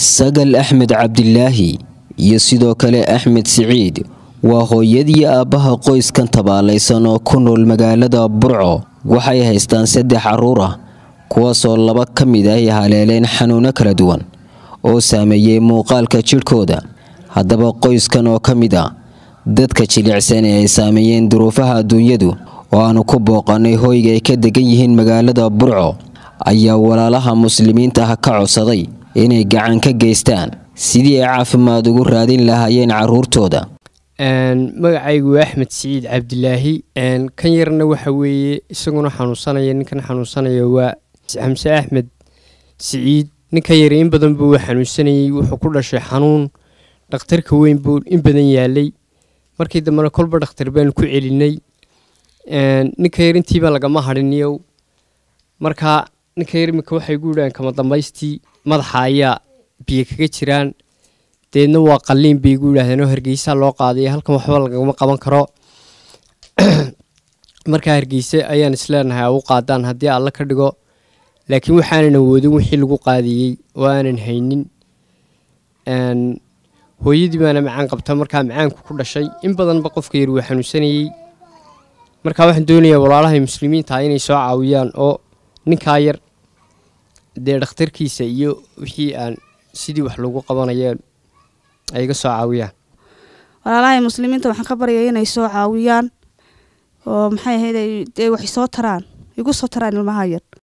sagal axmed cabdilaahi iyo sidoo kale axmed siciid waa hooyadii aabbaha qoyskan tabaalaysan oo ku nool magaalada burco waxay haystaan saddex carruur ah kuwaasoo laba ka mid ah ay haleeleen xanuuno kala duwan oo saameeyey muuqaalka jidhkooda haddaba qoyskan oo ka mid ah dadka jilicsan ee ay saameeyeen duruufaha adduunyadu oo aanu ku booqannay hoyga ay ka degan yihiin magaalada burco ayaa walaalaha muslimiinta ah ka codsaday inay gacan ka geystaan sidii ay caafimaad ugu raadin lahaayeen carruurtooda magacaygu waa axmed siciid cabdilaahi kan yarna waxa weeye isaguna xanuunsanaya ninkan xanuunsanaya waa xamse axmed siciid ninkan yar in badan buu xanuunsanayey wuxuu ku dhashay xanuun dhakhtarka weyn buu in badan yaalay markii dambena kolba dhakhtar baanu ku celinay ninka yar intiiba lagama hadhiniyow marka ninka yar iminka waxay gu yidhahaan kama dambaystii madaxa ayaa biyo kaga jiraan deedna waa qalliin bay gu yidhahdeen oo hargeysa loo qaaday halkan waxba lagama qaban karo markaa hargeyse ayaan isleenahay u qaadaan haddii alla ka dhigo laakiin waxaanan awoodin wixii lagu qaadiyey oo aanan haynin hooyadii baana macaan qabta markaa macaanku ku dhashay in badanba qofka yar wuu xanuunsanayey markaa waxaan doonayaa walaalahay muslimiinta inay soo caawiyaan oo ninkaa yar dee dhakhtarkiisa iyo wixii aan sidii wax lagu qabanayeen ay iga soo caawiyaan walaalahay muslimiinta waxaan ka baryaya inay soo caawiyaan oo maxay ahayd dee wax soo taraan igu soo taraan ilmaha yar